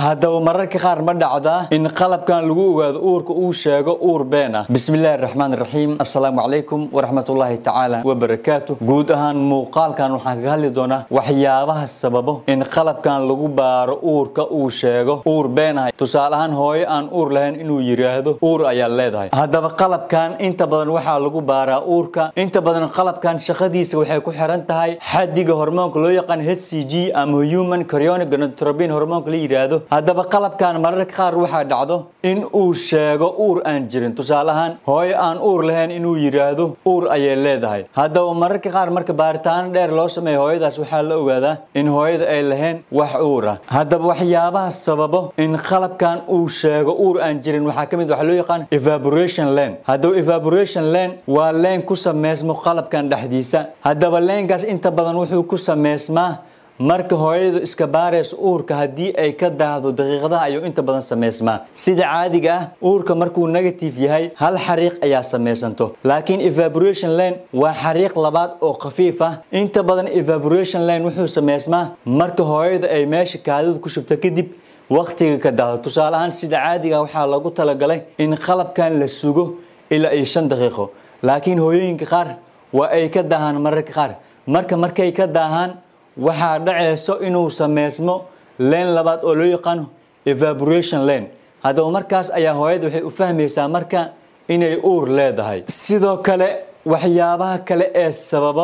haddaba mararka qaar ma dhacdaa in qalabkan lagu ogaado uurka uu sheego uur been ah bismillahi raxmaan raxiim assalaamu calaykum waraxmatullaahi tacaala wabarakaatu guud ahaan muuqaalkan waxaan kaga hadli doonaa waxyaabaha sababo in qalabkan lagu baaro uurka uu sheego uur been ah tusaale ahaan hooyo aan uur lahayn inuu yiraahdo uur ayaa leedahay haddaba qalabkan inta badan waxaa lagu baaraa uurka inta badan qalabkan shaqadiisa waxay ku xiran tahay xadiga hormoonka loo yaqaan hcg ama human chorionic gonadotropin hormoonka la yiraahdo haddaba qalabkan mararka qaar waxaa dhacdo in uu sheego uur aan jirin tusaale ahaan hooyo aan uur lahayn inuu yiraahdo uur ayay leedahay haddaba mararka qaar marka baaritaano dheer loo sameeyo hooyadaas waxaa la ogaadaa in hooyada ay lahayn wax uur ah haddaba waxyaabaha sababo in qalabkan uu sheego uur aan jirin waxaa ka mid waxaa loo yaqaan evaporation lane haddaba evaporation lane waa leen ku sameysmo qalabkan dhexdiisa haddaba leenkaas inta badan wuxuu ku sameysmaa marka hooyadu iska baarayso uurka haddii ay ka daahdo daqiiqadaha ayuu inta badan sameysmaa sida caadiga ah uurka markuu negative yahay hal xariiq ayaa sameysanto laakiin evaporation lane waa xariiq labaad oo khafiif ah inta badan evaporation lane wuxuu sameysmaa marka hooyada ay meesha kaadida ku shubto kadib waqtiga ka daahdo tusaale ahaan sida caadiga ah waxaa lagu talagalay in qalabkan la sugo ilaa iyo shan daqiiqo laakiin hooyooyinka qaar waa ay ka daahaan mararka qaar marka markay ka daahaan waxaa dhaceyso inuu sameysmo leen labaad oo loo yaqaano evaporation lane haddaba markaas ayaa hooyada waxay u fahmaysaa marka inay uur leedahay sidoo kale waxyaabaha kale ee sababo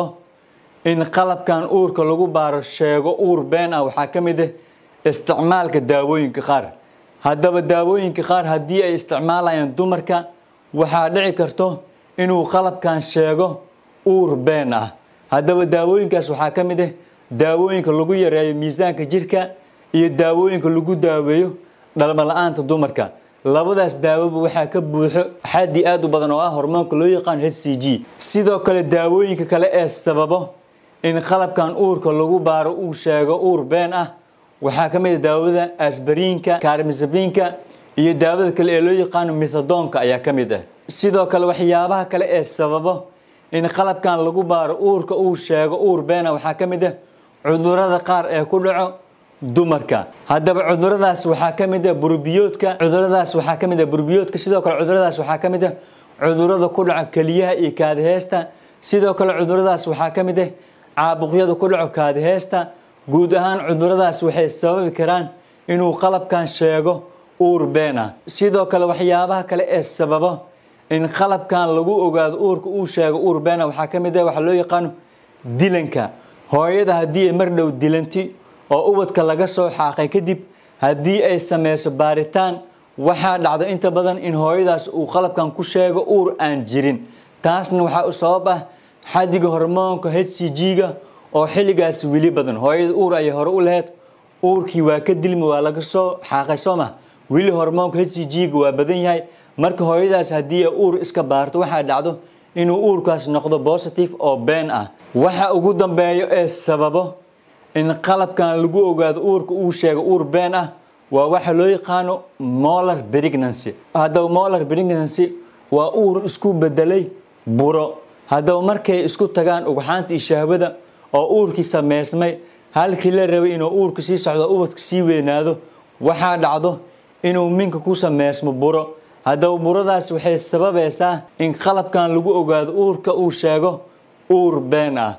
in qalabkan uurka lagu baaro sheego uur been ah waxaa ka mid ah isticmaalka daawooyinka qaar haddaba daawooyinka qaar haddii ay isticmaalayaan dumarka waxaa dhici karto inuu qalabkan sheego uur been ah haddaba daawooyinkaas waxaa ka mid ah daawooyinka lagu yareeyo miisaanka jirka iyo daawooyinka lagu daaweeyo dhalmo la-aanta dumarka labadaas daawoba waxaa ka buuxo xaddi aad u badan oo ah hormoonka loo yaqaan hcg sidoo kale daawooyinka kale ee sababo in qalabkan uurka lagu baaro uu sheego uur been ah waxaa ka mid a daawada asbariinka kaarmisabiinka iyo daawada kale ee loo yaqaano mithadoonka ayaa ka mid ah sidoo kale waxyaabaha kale ee sababo in qalabkan lagu baaro uurka uu sheego uur beena waxaa ka mid ah cudurada qaar ee ku dhaco dumarka haddaba cuduradaas waxaa ka mid ah burbiyoodka cuduradaas waxaa ka mid ah burbiyoodka sidoo kale cuduradaas waxaa ka mid ah cudurada ku dhaco keliyaha iyo kaadiheesta sidoo kale cuduradaas waxaa ka mid ah caabuqyada ku dhaco kaadiheesta guud ahaan cuduradaas waxay sababi karaan inuu qalabkan sheego uur been ah sidoo kale waxyaabaha kale ee sababo in qalabkan lagu ogaado uurka uu sheego uur beena waxaa ka mid ah waxaa loo yaqaano dilanka hooyada haddii ay mar dhow dilanti oo ubadka laga soo xaaqay kadib haddii ay sameyso baaritaan waxaa dhacdo inta badan in hooyadaas uu qalabkan ku sheego uur aan jirin taasna waxaa u sabab ah xadiga hormoonka hcg-ga oo xilligaas weli badan hooyada uur ayay hore u lahayd uurkii waa ka dilmi waa laga soo xaaqay soo mah weli hormoonka hcg-ga waa badan yahay marka hooyadaas haddii ay uur iska baarto waxaa dhacdo inuu uurkaas noqdo positive oo been ah waxa ugu dambeeyo ee sababo in qalabkan lagu ogaado uurka uu sheego uur been ah waa waxa loo yaqaano molar pregnancy haddaba molar pregnancy waa uur isku bedelay buro haddaba markay isku tagaan ugxaanta iyo shahwada oo uurkii sameysmay halkii la rabay inuu uurka sii socdo ubadka sii weynaado waxaa dhacdo inuu minka ku sameysmo buro haddaba buradaas waxay sababaysaa in qalabkan lagu ogaado uurka uu sheego uur been ah